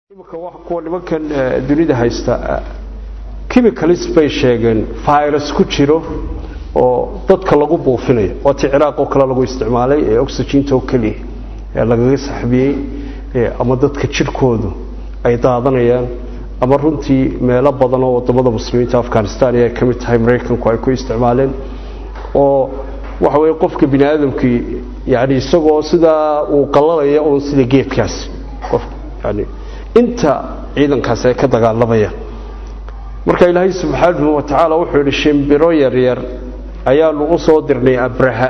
imika kuwa nimankan dunida haysta chemicalis bay sheegeen virus ku jiro oo dadka lagu buufinayo waa ti ciraaq oo kale lagu isticmaalay ee oxyginta oo keliya ee lagaga saxbiyey ama dadka jirhkoodu ay daadanayaan ama runtii meelo badan oo wadamada muslimiinta afghanistan ay ka mid tahay maraykanku ay ku isticmaaleen oo waxa weye qofka bini aadamkii yani isagoo sidaa uu qalalaya uun sida geedkaasi qof yani inta ciidankaasi ay ka dagaalamayaan marka ilaahay subxaanahu wa tacaala wuxuu yidhi shimbiro yaryar ayaanu u soo dirnay abraha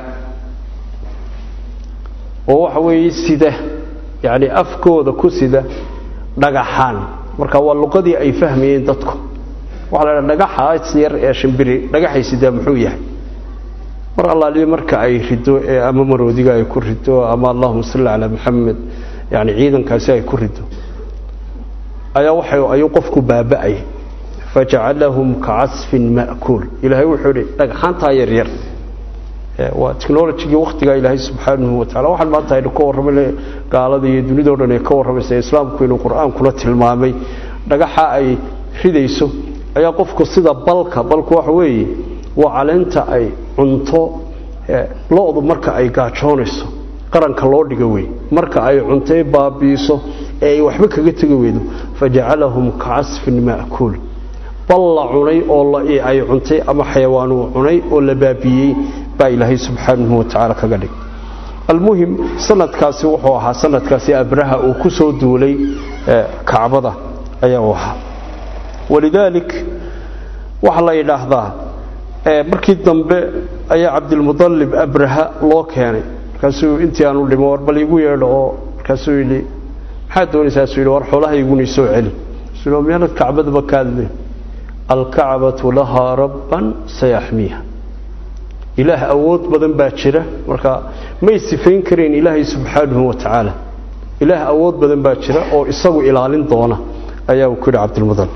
oo waxa weeye sida yani afkooda ku sida dhagaxaan marka waa luqadii ay fahmayeen dadku waxaa la dhaha dhagaxaas yar ee shimbiri dhagaxay sidaa muxuu yahay mar allaaliyo marka ay rido ee ama maroodiga ay ku rido ama allahuma salli calaa maxamed yani ciidankaasi ay ku rido ayaa waxa ayuu qofku baaba'ay fajacalahum kacasfin ma'kuul ilaahay wuxuu yidhi dhagxaantaa yaryar waa technologigii wakhtigaa ilaahay subxaanahu wa tacala waxaan maanta aynu ka warramay gaalada iyo dunidao dhan ay ka warramaysa islaamku inuu qur-aankuna tilmaamay dhagaxa ay ridayso ayaa qofku sida balka balku waxa weeye waa caleenta ay cunto lo-du marka ay gaajoonayso qaranka loo dhiga wey marka ay cuntay baabiiso ee ay waxba kaga tegi weydo fajacalahum kacasfin ma'kuul bal la cunay oo ay cuntay ama xayawaan uu cunay oo la baabiyey baa ilaahay subxaanahu wa tacaala kaga dhig almuhim sanadkaasi wuxuu ahaa sanadkaasi abraha uu ku soo duulay kacbada ayaa u ahaa walidaalik waxaa la yidhaahdaa markii dambe ayaa cabdilmudalib abraha loo keenay markaasuu intii aanu dhimo war bal igu yeedho oo markaasuu yidhi maxaad doonaysaasuu yidhi war xoolaha iguna soo celi suu miyaanad kacbadaba kaadle alkacbatu lahaa rabban sayaxmiiha ilaah awood badan baa jira marka may sifayn karayn ilaahay subxaanahu wa tacaala ilaah awood badan baa jira oo isagu ilaalin doona ayaa uu ku yidhi cabdilmudalib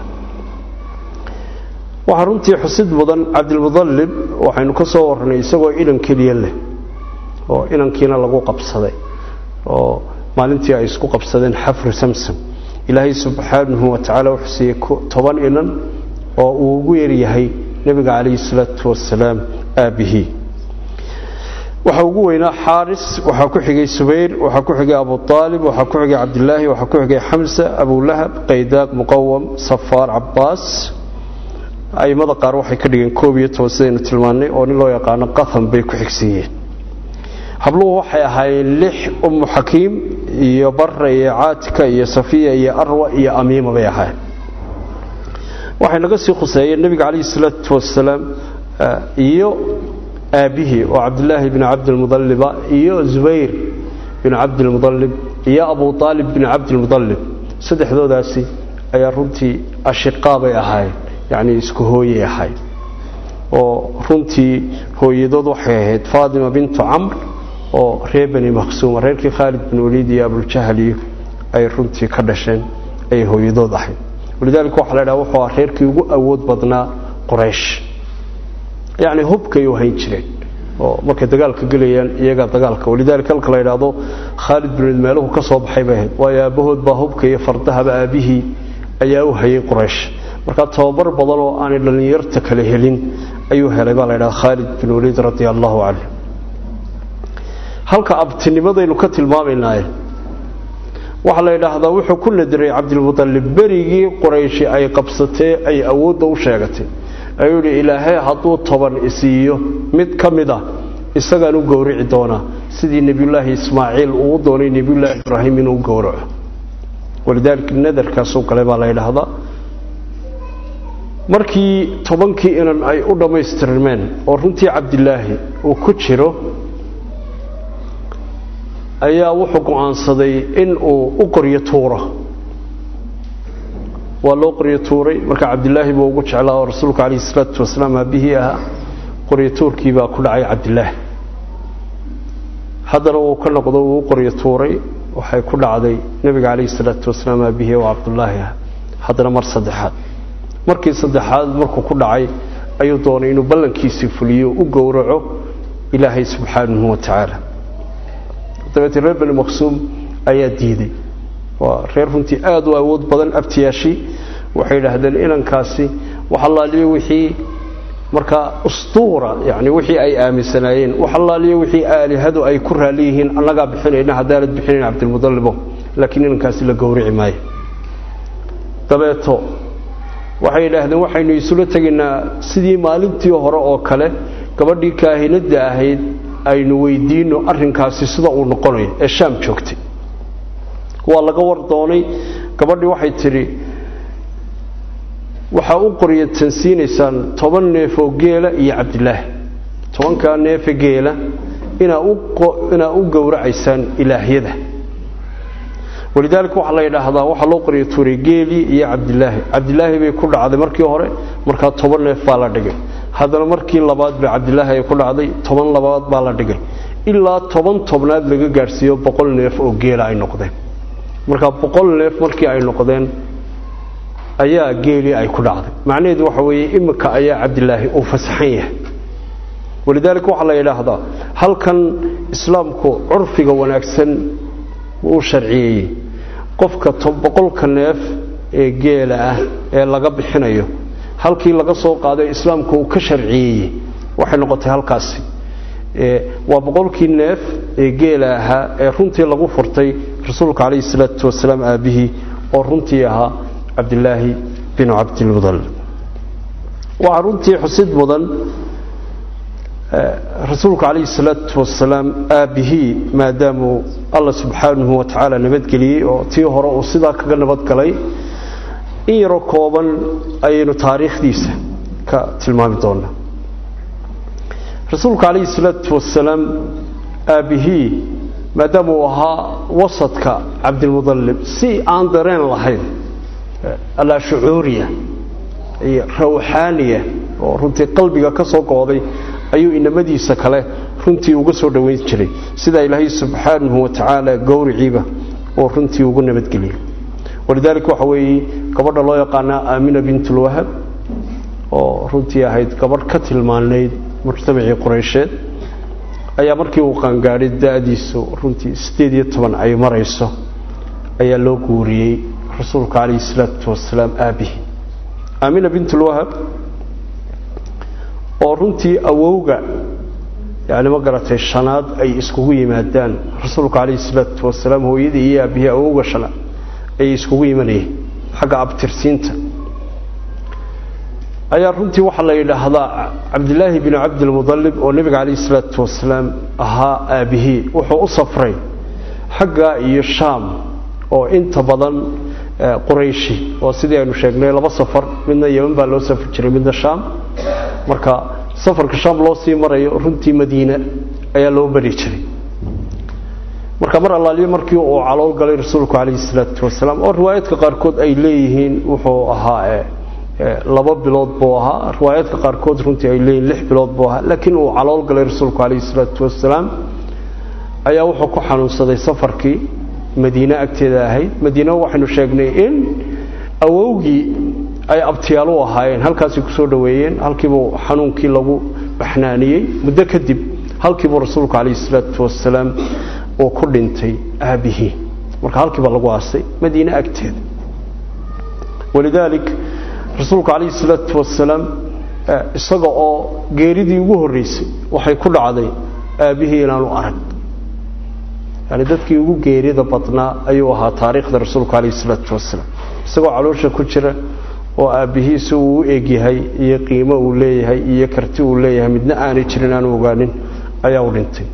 waxaa runtii xusid mudan cabdilmudalib waxaynu ka soo warranay isagoo inan keliya leh oo inankiina lagu qabsaday oo maalintii ay isku qabsadeen xafru samsam ilaahay subxaanahu wa tacaala wuxuu siiyey toban inan oo uu ugu yaryahay nebiga calayhi salaatu wasalaam aabbihii waxaa ugu weynaa xaaris waxaa ku xigay subayr waxaa ku xigay abu aalib waxaa ku xigay cabdilaahi waxaa ku xigay xamsa abulahab qaydaaq muqawam safaar cabaas aimada qaar waxay ka dhigeen koob iyo toban sidaynu tilmaannay oo nin loo yaqaano qatham bay ku xigsiiyeen habluhu waxay ahaayeen lix ummu xakiim iyo barra iyo caatika iyo safiya iyo arwa iyo amiima bay ahaayeen waxay naga sii khuseeyeen nebiga calayhi salaatu wasalaam iyo aabbihii oo cabdilaahi bni cabdilmudaliba iyo zubayr binu cabdilmudalib iyo abu aalib binu cabdilmudalib saddexdoodaasi ayaa runtii ashiqaa bay ahaayeen yacni isku hooyay ahayd oo runtii hooyadood waxay ahayd faatima bintu camr oo reer bani maqsuuma reerkii khaalid bin waliid iyo abuljahaliyo ay runtii ka dhasheen ayay hooyadood ahayd walidaalika waxa la dhaha wuxuu ah reerkii ugu awood badnaa qoraysh yacni hubkay u hayn jireen oo markay dagaalka gelayaan iyagaa dagaalka walidaalika halka la yidhaahdo khaalid bin waliid meeluhu ka soo baxay bay ahayd waayo aabbahood baa hubka iyo fardahaba aabbihii ayaa u hayay qoraysh markaa tababar badan oo aanay dhallinyarta kale helin ayuu helay baa la ydhaha khaalid bin waliid radia allahu canhu halka abtinimadaynu ka tilmaamaynaye waxaa la yidhaahdaa wuxuu ku nadiray cabdilmudalib berigii qorayshi ay qabsatee ay awoodda u sheegatay ayuu yidhi ilaahay hadduu toban isiiyo mid ka mid a isagaan u gowrici doonaa sidii nebiyullaahi ismaaciil uu u doonay nebiyullaahi ibraahim inuu gowraco walidaalika nadarkaasuu galay baa la yidhaahdaa markii tobankii inan ay u dhammaystirmeen oo runtii cabdilaahi uu ku jiro ayaa wuxuu go'aansaday in uu u qoryo tuuro waa loo qoryo tuuray marka cabdilaahi buu ugu jeclaa oo rasuulku calayhi salaatu wasalaam aabbihii ahaa qoryo tuurkii baa ku dhacay cabdilaahi haddana uu ka noqdo uu u qoryo tuuray waxay ku dhacday nebiga calayhi salaatu wasalaam aabbihii oo cabdullaahi ah haddana mar saddexaad markii saddexaad markuu ku dhacay ayuu doonay inuu ballankiisii fuliyo u gowraco ilaahay subxaanahu wa tacaala dabeetee reer bani maqsuum ayaa diiday waa reer runtii aada u awood badan abtiyaashii waxay idhaahdeen inankaasi wax allaaliyo wixii markaa ustuura yani wixii ay aaminsanaayeen wax allaaliyo wixii aalihadu ay ku raali yihiin annagaa bixinayna haddaanad bixinayn cabdilmudalibo laakiin inankaasi la gowrici maayo dabeeto waxay idhaahdeen waxaynu isula tegaynaa sidii maalintii hore oo kale gabadhii kaahinadda ahayd aynu weydiino arrinkaasi sida uu noqonayo ee shaam joogtay waa laga war doonay gabadhii waxay tidhi waxaa u qorya tansiinaysaan toban neef oo geela iyo cabdilaahi tobankaa neefe geela inaa u gowracaysaan ilaahyada walidaalika waxaa la yidhaahdaa waxaa loo qorya tuuray geelii iyo cabdilaahi cabdilaahi bay ku dhacday markii hore markaa toban neef baa la dhigay haddana markii labaad ba cabdilaahi ay ku dhacday toban labaad baa la dhigay ilaa toban tobnaad laga gaadhsiiyo boqol neef oo geela ay noqdeen markaa boqol neef markii ay noqdeen ayaa geelii ay ku dhacday macnaheedu waxa weeye imika ayaa cabdilaahi uu fasaxan yahay walidaalika waxaa la yidhaahdaa halkan islaamku curfiga wanaagsan uu sharciyeeyey qofka boqolka neef ee geela ah ee laga bixinayo halkii laga soo qaaday islaamku uu ka sharciyeeyey waxay noqotay halkaasi waa boqolkii neef ee geela ahaa ee runtii lagu furtay rasuulka calayhi salaatu wasalaam aabbihii oo runtii ahaa cabdilaahi binu cabdilmudalib waxaa runtii xusid mudan rasuulka calayhi salaatu wasalaam aabbihii maadaamuu alla subxaanahu wa tacaala nabadgeliyey oo tii hore uu sidaa kaga nabadgalay in yaroo kooban ayaynu taariikhdiisa ka tilmaami doonaa rasuulka calayhi salaatu wasalaam aabbihii maadaama uu ahaa wasadka cabdilmudalib si aan dareen lahayn allaa shucuuriya iyo rawxaaniya oo runtii qalbiga ka soo gooday ayuu inamadiisa kale runtii uga soo dhowayn jiray sidaa ilaahay subxaanahu wa tacaala gowriciiba oo runtii ugu nabadgeliyey walidaalika waxa weeye gabadha loo yaqaanaa aamina bintulwahab oo runtii ahayd gabadh ka tilmaanayd mujtamacii qureysheed ayaa markii uu qaangaadhay da-diisu runtii siddeed iyo toban ay marayso ayaa loo guuriyey rasuulka calayhi salaatu wasalaam aabihi aamina bintulwahab oo runtii awowga yani ma garatay shanaad ay iskugu yimaadaan rasuulka calayhi salaatu wasalaam hooyadii iyo aabihii awowga shanaad ayay iskugu yimanayeen xagga abtirsiinta ayaa runtii waxaa la yidhaahdaa cabdilaahi binu cabdilmudalib oo nebiga calayhi salaatu wasalaam ahaa aabihii wuxuu u safray xagga iyo shaam oo inta badan qurayshi oo sidii aynu sheegnay laba safar midna yeman baa loo safri jiray midna shaam marka safarka shaam loo sii marayo runtii madiine ayaa loo bari jiray marka mar allaaliyo markii uu calool galay rasuulku calayhi salaatu wasalaam oo riwaayaadka qaarkood ay leeyihiin wuxuu ahaa laba bilood buu ahaa riwaayaadka qaarkood runtii ay leeyihiin lix bilood buu ahaa laakiin uu calool galay rasuulku calayhi salaatu wasalaam ayaa wuxuu ku xanuunsaday safarkii madiine agteeda ahayd madiine waxaynu sheegnay in awowgii ay abtiyaal u ahaayeen halkaasay kusoo dhoweeyeen halkiibuu xanuunkii lagu baxnaaniyey muddo kadib halkiibuu rasuulku calayhi salaatu wasalaam uu ku dhintay aabbihii marka halkiiba lagu aasay madiine agteeda walidaalik rasuulku calayhi salaatu wasalaam isaga oo geeridii ugu horreysay waxay ku dhacday aabbihii inaanu arag yani dadkii ugu geerida badnaa ayuu ahaa taariikhda rasuulku calayhi salaatu wasalaam isagoo caloosha ku jira oo aabbihiisi uu u egyahay iyo qiimo uu leeyahay iyo karti uu leeyahay midna aanay jirin aanu ogaanin ayaa u dhintay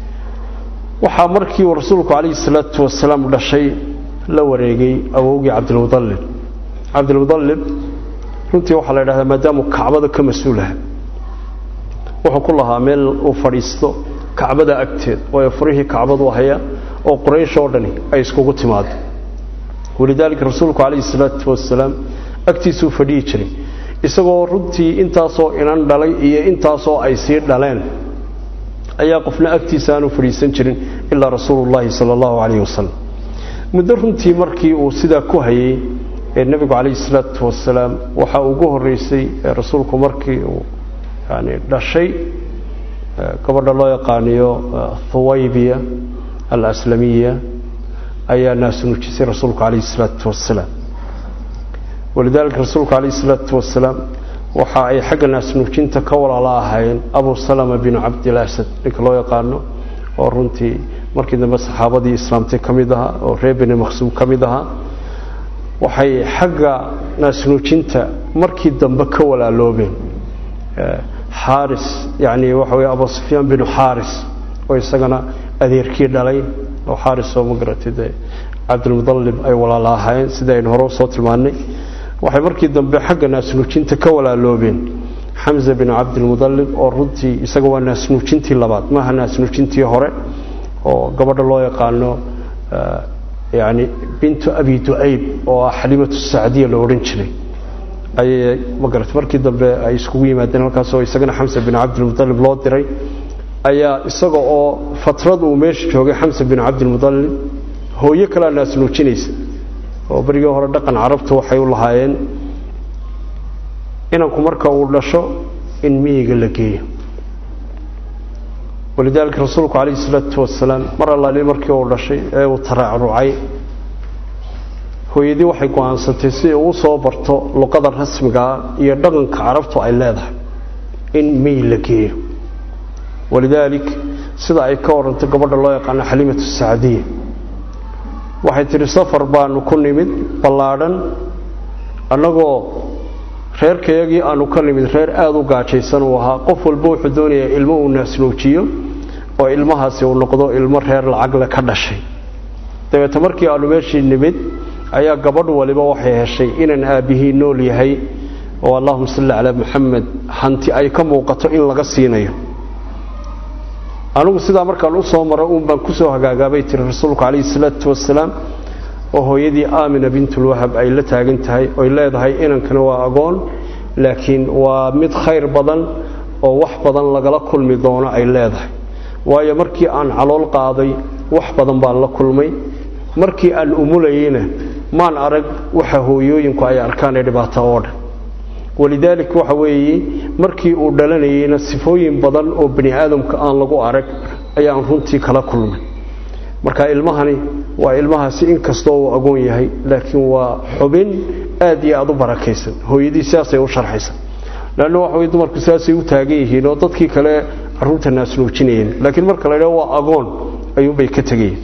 waxaa markii uu rasuulku calayhi salaatu wasalaam dhashay la wareegay awowgii cabdilmudalib cabdilmudalib runtii waxaa la yidhahdaa maadaamuu kacbada ka mas-uulaha wuxuu ku lahaa meel uu fadhiisto kacbada agteed waayo furihii kacbadu haya oo quraysh oo dhani ay iskugu timaado walidaalika rasuulku calayhi salaatu wasalaam agtiisuu fadhihi jiray isagoo runtii intaasoo inan dhalay iyo intaasoo ay sii dhaleen ayaa qofna agtiisa aanu fadhiisan jirin ilaa rasuulullaahi sala allahu calayhi wasalam muddo runtii markii uu sidaa ku hayay ee nebigu calayhi salaatu wasalaam waxaa ugu horreysay rasuulku markii uu yani dhashay gabadha loo yaqaaniyo thuwaybiya alaslamiya ayaa naasnuujisay rasuulku calayhi salaatu wasalaam walidaalika rasuulku calayhi salaatu wasalaam waxa ay xagga naasnuujinta ka walaala ahaayeen abu salama binu cabdilasad ninka loo yaqaano oo runtii markii dambe saxaabadii islaamtay ka mid ahaa oo reer beni maqsuum ka mid ahaa waxay xagga naasnuujinta markii dambe ka walaaloobeen xaaris yani waxa wey abu sufyaan binu xaaris oo isagana adeerkii dhalay oo xaaris oo ma garatay dee cabdilmudalib ay walaala ahaayeen sida aynu hore usoo tilmaannay waxay markii dambe xagga naasnuujinta ka walaaloobeen xamza binu cabdilmudalib oo runtii isaga waa naasnuujintii labaad maaha naasnuujintii hore oo gabadha loo yaqaano yani bintu abi du'ayb oo ah xalimatu sacdiya la odhan jiray ayay magarata markii dambe ay iskugu yimaadeen halkaas oo isagana xamsa bin cabdilmudalib loo diray ayaa isaga oo fatrad uu meesha joogay xamsa bin cabdilmudalib hooyo kalea naasnuujinaysa oo berigii hore dhaqan carabtu waxay u lahaayeen inanku marka uu dhasho in miyiga la geeyo walidaalika rasuulku calayhi salaatu wasalaam mar allaali markii uu dhashay ee uu taraacrucay hooyadii waxay go-aansatay si uu soo barto luqada rasmigaa iyo dhaqanka carabtu ay leedahay in miy la geeyo walidaalik sida ay ka warantay gabadha loo yaqaano xalimatu sacdiya waxay tidhi safar baanu ku nimid ballaadhan annagoo reerkayagii aanu ka nimid reer aada u gaajaysan uu ahaa qof walba wuxuu doonayaa ilmo uu naasnuujiyo oo ilmahaasi uu noqdo ilmo reer lacagle ka dhashay dabeete markii aanu meeshii nimid ayaa gabadh waliba waxay heshay inaan aabbihii nool yahay oo allahuma salli calaa muxamed hanti ay ka muuqato in laga siinayo anigu sidaa markaan u soo maro uun baan ku soo hagaagaabay tiri rasuulku calayhi salaatu wasalaam oo hooyadii aamina bintulwahab ay la taagan tahay oy leedahay inankana waa agoon laakiin waa mid khayr badan oo wax badan lagala kulmi doono ay leedahay waayo markii aan calool qaaday wax badan baan la kulmay markii aan umulayeyna maan arag waxa hooyooyinku ay arkaan ee dhibaato oo dhan walidaalik waxa weeye markii uu dhalanayeyna sifooyin badan oo bani aadamka aan lagu arag ayaan runtii kala kulmay marka ilmahani waa ilmahaasi inkastoo uu agoon yahay laakiin waa xubin aad iyo aada u barakaysan hooyadii sidaasay u sharxaysa leanna waxa wey dumarku sidaasay u taagan yihiin oo dadkii kale caruurta naasnuujinayeen laakiin marka la idhaho waa agoon ayuunbay ka tegayeen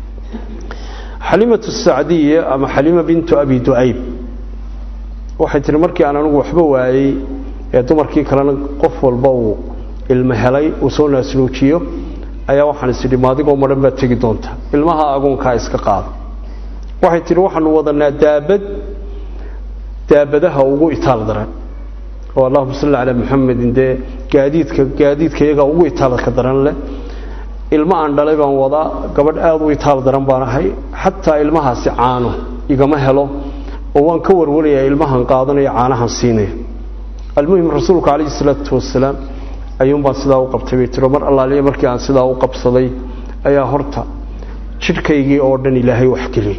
xalimatu sacdiya ama xalima bintu abi ducayb waxay tihi markii aan anigu waxba waayey ee dumarkii kalena qof walba uu ilmo helay uu soo naasnuujiyo ayaa waxaan isidhi maadigoo madhan baad tegi doontaa ilmaha agoonkaa iska qaada waxay tihi waxaanu wadanaa daabad daabadaha ugu itaal daran oo allahuma salli calaa muxamedin dee gaadiidka gaadiidka iyagaa ugu itaalka daran leh ilmo aan dhalay baan wadaa gabadh aada u itaal daran baan ahay xataa ilmahaasi caano igama helo oo waan ka warwarayaa ilmahan qaadanaya caanahan siinaya almuhim rasuulku calayhi salaatu wasalaam ayuunbaan sidaa u qabtay bay tiro mar allaaliya markii aan sidaa u qabsaday ayaa horta jidhkaygii oo dhan ilaahay waxgeliyey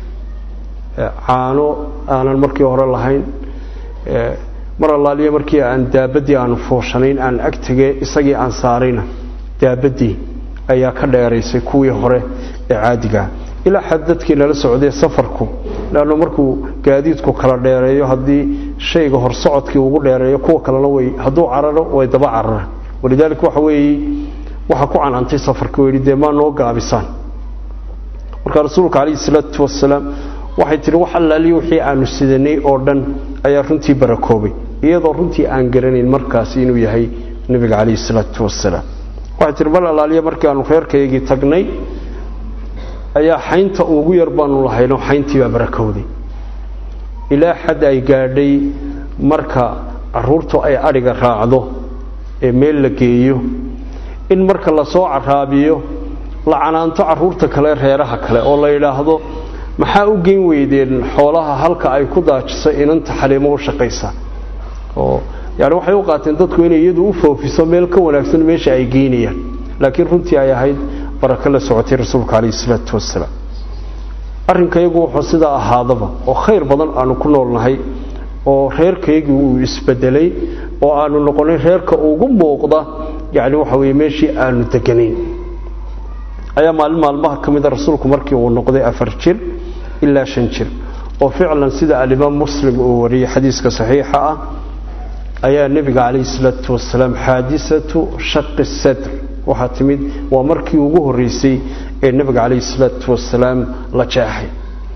caano aanan markii hore lahayn mar allaaliya markii aan daabadii aanu fooshanayn aan ag tegee isagii aan saarayna daabadii ayaa ka dheeraysay kuwii hore ee caadigaa ilaa xad dadkii nala socday safarku leanno markuu gaadiidku kala dheereeyo haddii shayga horsocodkii ugu dheereeyo kuwa kalena way hadduu cararo way daba cararaan walidaalika waxa weeye waxaa ku canantay safarka oo yidhi dee maa noo gaabisaan marka rasuulka calayhi salaatu wasalaam waxay tihi wax allaaliyo wixii aanu sidanay oo dhan ayaa runtii barakoobay iyadoo runtii aan garanayn markaasi inuu yahay nebiga calayhi salaatu wasalaam waxay tihi mar allaaliya markii aanu reerkaygii tagnay ayaa xaynta ugu yar baanu lahayno xayntii baa barakowday ilaa xad ay gaadhay marka caruurtu ay adhiga raacdo ee meel la geeyo in marka lasoo caraabiyo la canaanto caruurta kale reeraha kale oo la yidhaahdo maxaa u geyn weydeen xoolaha halka ay ku daajiso inanta xaliimo u shaqaysa oo yani waxay u qaateen dadku inay iyadu u foofiso meel ka wanaagsan meesha ay geynayaan laakiin runtii ay ahayd barako la socotay rasuulka calayhi salaatu wasalaam arrinkayagu wuxuu sidaa ahaadaba oo khayr badan aanu ku noolnahay oo reerkaygii uu isbedelay oo aanu noqonay reerka ugu muuqda yani waxa weye meeshii aanu deganayn ayaa maalin maalmaha ka mida rasuulku markii uu noqday afar jir ilaa shan jir oo ficlan sida alimaam muslim uu wariyey xadiiska saxiixa ah ayaa nebiga calayhi salaatu wasalaam xaadisatu shaqi sadr waxaa timid waa markii ugu horreysay ee nebiga calayhi salaatu wasalaam la jeexay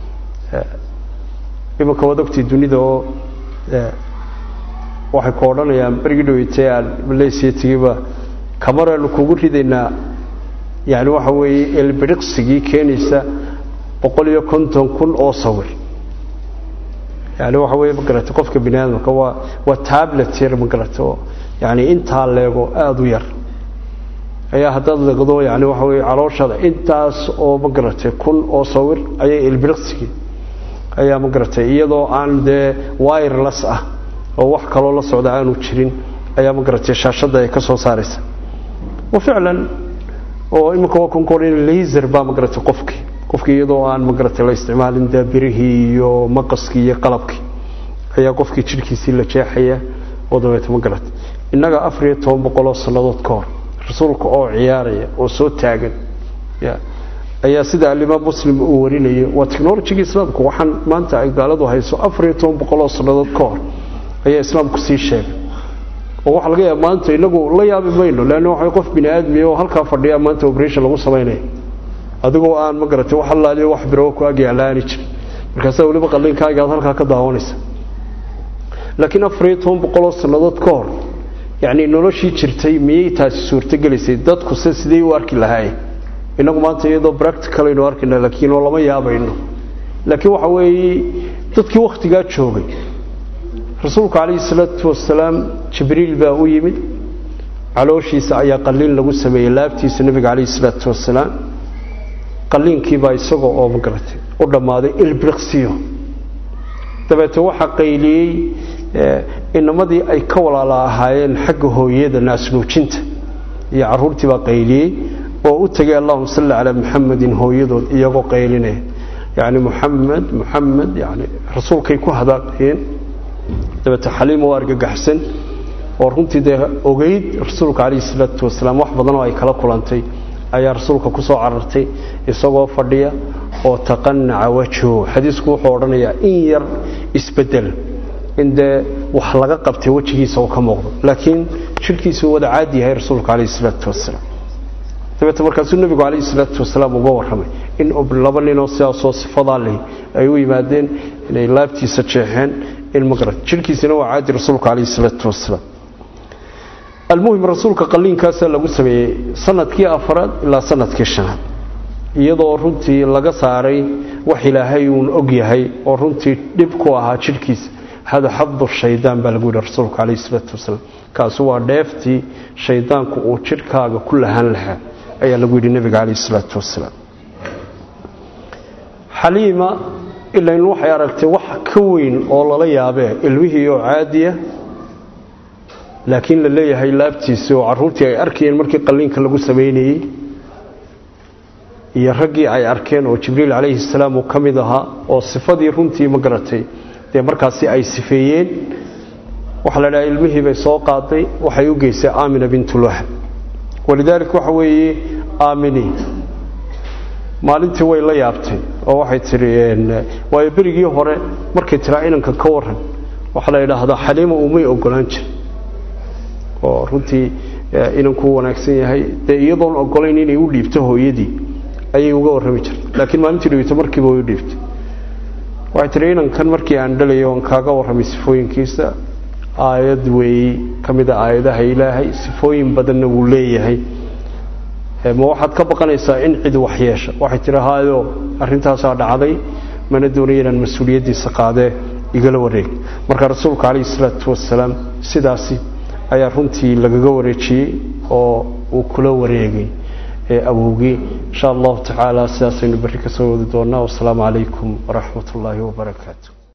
iminka waad ogtay dunida oo waxay ku odhanayaan berigii dhaweytay aan malaysiya tegiba kamaraanu kugu ridaynaa yani waxa weeye elbiriqsigii keenaysa boqol iyo konton kun oo sawir yani waxa weye magarata qofka bini aadamka waa waa tablet yar magarata oo yani intaa leego aada u yar ayaa haddaad leegdo yani waxa weye calooshada intaas oo magaratay kun oo sawir ayay elbiriqsigii ayaa magaratay iyadoo aan dee wireless ah oo wax kaloo la socda aanu jirin ayaa magaratay shaashadda ay ka soo saaraysa wa ficlan oo iminka waa konkorin laser baa magaratay qofkii qofkii iyadoo aan magaratay la isticmaalin dee birihii iyo maqaskii iyo qalabkii ayaa qofkii jidhkiisii la jeexaya oo dabeeta magaratay innaga afar iyo toban boqoloo sannadood ka hor rasuulka oo ciyaaraya oo soo taagan ya ayaa sida alimaam muslim uu warinayay waa technologiga islaamku waxaan maanta ay gaaladu hayso afar iyo toban boqoloo sannadood ka hor ayaa islaamku sii sheegay oo waxaa laga yaaba maanta inagu la yaabi mayno leanna waxa qof bini aadmiya oo halkaa fadhiya maanta operation lagu samaynaya adigoo aan ma garatay wax allaaliyo wax biro ku ag yaalaani jirin markaasaa weliba qallinkaaga aad halkaa ka daawanaysa laakiin afar iyo toban boqoloo sannadood ka hor yacni noloshii jirtay miyay taasi suurtogelaysay dadkuse sidee u arki lahaayeen inagu maanta iyadoo practical aynu arkayna laakiin oo lama yaabayno laakiin waxa weeye dadkii wakhtigaa joogay rasuulku calayhi salaatu wasalaam jibriil baa u yimid calooshiisa ayaa qalliin lagu sameeyey laabtiisa nebiga calayhi salaatu wasalaam qalliinkiibaa isagoo oo magaratay u dhammaaday ilbriqsiyo dabeete waxaa qayliyey inamadii ay ka walaala ahaayeen xagga hooyada naasnuujinta iyo caruurtii baa qayliyey oo u tegay allahuma salli calaa muxamedin hooyadood iyagoo qaylinaya yani muxamed muxamed yani rasuulkay ku hadaaqayeen dabeete xaliim oo argagaxsan oo runtii dee ogeyd rasuulka calayhi salaatu wasalaam wax badan oo ay kala kulantay ayaa rasuulka ku soo carartay isagoo fadhiya oo taqanaca wajhu xadiisku wuxuu odhanayaa in yar isbedel in dee wax laga qabtay wejigiisa oo ka muuqdo laakiin jidhkiisuu wada caadi yahay rasuulka calayhi salaatu wasalaam dabeete markaasuu nebigu calayhi salaatu wasalaam uga warramay in laba ninoo sidaasoo sifadaa leh ay u yimaadeen inay laabtiisa jeexeen in maqra jidhkiisina waa caadi rasuulka calayhi salaatu wasalaam almuhim rasuulka qalliinkaasaa lagu sameeyey sanadkii afaraad ilaa sanadkii shanaad iyadoo runtii laga saaray wax ilaahay uun og yahay oo runtii dhib ku ahaa jidhkiisa hada xabdu shaydaan baa lagu yidhi rasuulka calayhi salaatu wasalaam kaasi waa dheeftii shaydaanku uu jidhkaaga ku lahaan lahaa ayaa lagu yidhi nebiga calayhi salaatu wasalaam xaliima ilain waxay aragtay wax ka weyn oo lala yaabee ilmihii oo caadiya laakiin la leeyahay laabtiisii oo carruurtii ay arkayeen markii qalliinka lagu samaynayey iyo raggii ay arkeen oo jibriil calayhi salaam uu ka mid ahaa oo sifadii runtii ma garatay dee markaasi ay sifeeyeen waxaa la dhaha ilmihii bay soo qaaday waxay u geysay aamina bintulwahab walidaalik waxa weeye aamini maalintii way la yaabtay oo waxay tihi waayo berigii hore markay tiraa inanka ka waran waxaa la yidhaahdaa xaliima umay ogolaan jir oo runtii inankuu wanaagsan yahay dee iyadoon ogolayn inay u dhiibto hooyadii ayay uga warrami jirta laakiin maalintii dhiibto markiiba way u dhiibtay waxay tihi inankan markii aan dhalayo oon kaaga warramay sifooyinkiisa aayad weeyey ka mid a aayadaha ilaahay sifooyin badanna wuu leeyahay ma waxaad ka baqanaysaa in cid wax yeesha waxay tihi haayo arrintaasaa dhacday mana doonaya inaan mas-uuliyaddiisa qaadee igala wareeg marka rasuulka calayhi salaatu wasalaam sidaasi ayaa runtii lagaga wareejiyey oo uu kula wareegay awowgii insha allahu tacaala sidaasaynu berri ka soo wadi doonaa wasalaamu calaykum waraxmat ullaahi wabarakaatu